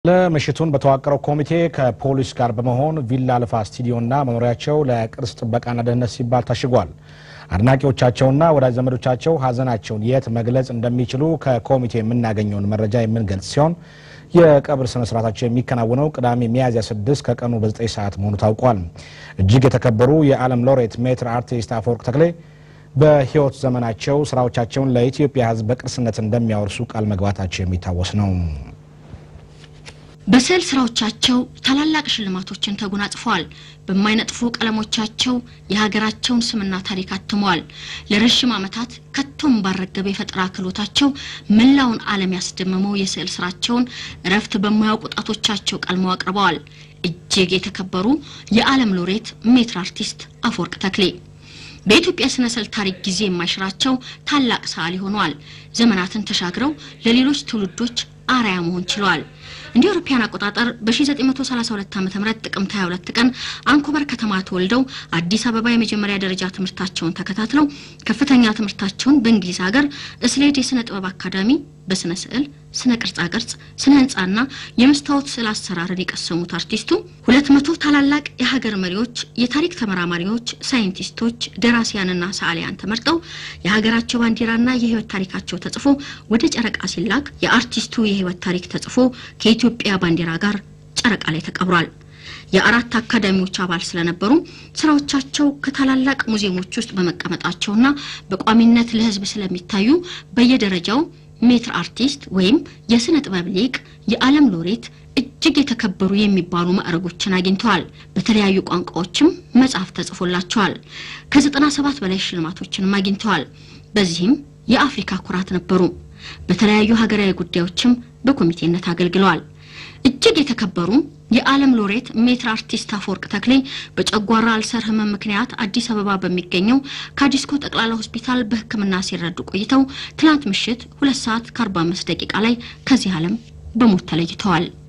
ለምሽቱን በተዋቀረው ኮሚቴ ከፖሊስ ጋር በመሆን ቪላ አልፋ ስቱዲዮና መኖሪያቸው ለቅርስ ጥበቃና ደህንነት ሲባል ታሽጓል። አድናቂዎቻቸውና ወዳጅ ዘመዶቻቸው ሀዘናቸውን የት መግለጽ እንደሚችሉ ከኮሚቴ የምናገኘውን መረጃ የምንገልጽ ሲሆን የቀብር ስነ ስርዓታቸው የሚከናወነው ቅዳሜ ሚያዝያ 6 ከቀኑ በ9 ሰዓት መሆኑ ታውቋል። እጅግ የተከበሩ የዓለም ሎሬት ሜትር አርቲስት አፈወርቅ ተክሌ በሕይወት ዘመናቸው ስራዎቻቸውን ለኢትዮጵያ ሕዝብ በቅርስነት እንደሚያወርሱ ቃል መግባታቸው የሚታወስ ነው። በስዕል ስራዎቻቸው ታላላቅ ሽልማቶችን ተጎናጽፈዋል። በማይነጥፉ ቀለሞቻቸው የሀገራቸውን ስምና ታሪክ አትመዋል። ለረዥም ዓመታት ከቶም ባልረገበ የፈጠራ ክህሎታቸው መላውን ዓለም ያስደመመው የስዕል ስራቸውን እረፍት በማያውቁ ጣቶቻቸው ቀልመው አቅርበዋል። እጅግ የተከበሩ የዓለም ሎሬት ሜትር አርቲስት አፈወርቅ ተክሌ በኢትዮጵያ ስነ ስዕል ታሪክ ጊዜ የማይሽራቸው ታላቅ ሰዓሊ ሆነዋል። ዘመናትን ተሻግረው ለሌሎች ትውልዶች አርአያ መሆን ችለዋል። እንደ አውሮፓውያን አቆጣጠር በ1932 ዓ.ም ጥቅምት 22 ቀን አንኮበር ከተማ ተወልደው አዲስ አበባ የመጀመሪያ ደረጃ ትምህርታቸውን ተከታትለው ከፍተኛ ትምህርታቸውን በእንግሊዝ ሀገር እስሌድ የስነ ጥበብ አካዳሚ በስነ ስዕል፣ ስነ ቅርጻ ቅርጽ፣ ስነ ህንጻና የመስታወት ስዕል አሰራርን የቀሰሙት አርቲስቱ ሁለት መቶ ታላላቅ የሀገር መሪዎች፣ የታሪክ ተመራማሪዎች፣ ሳይንቲስቶች፣ ደራሲያንና ሰዓሊያን ተመርጠው የሀገራቸው ባንዲራና የህይወት ታሪካቸው ተጽፎ ወደ ጨረቃ ሲላክ የአርቲስቱ የህይወት ታሪክ ተጽፎ ከኢትዮጵያ ባንዲራ ጋር ጨረቃ ላይ ተቀብሯል። የአራት አካዳሚዎች አባል ስለነበሩ ስራዎቻቸው ከታላላቅ ሙዚየሞች ውስጥ በመቀመጣቸውና በቋሚነት ለህዝብ ስለሚታዩ በየደረጃው ሜትር አርቲስት ወይም የስነ ጥበብ ሊቅ፣ የዓለም ሎሬት እጅግ የተከበሩ የሚባሉ ማዕረጎችን አግኝተዋል። በተለያዩ ቋንቋዎችም መጽሐፍ ተጽፎላቸዋል። ከዘጠና ሰባት በላይ ሽልማቶችንም አግኝተዋል። በዚህም የአፍሪካ ኩራት ነበሩ። በተለያዩ ሀገራዊ ጉዳዮችም በኮሚቴነት አገልግለዋል። እጅግ የተከበሩ የዓለም ሎሬት ሜትር አርቲስት አፈወርቅ ተክሌ በጨጓራ አልሰር ህመም ምክንያት አዲስ አበባ በሚገኘው ካዲስኮ ጠቅላላ ሆስፒታል በሕክምና ሲረዱ ቆይተው ትናንት ምሽት ሁለት ሰዓት ከ45 ደቂቃ ላይ ከዚህ ዓለም በሞት ተለይተዋል።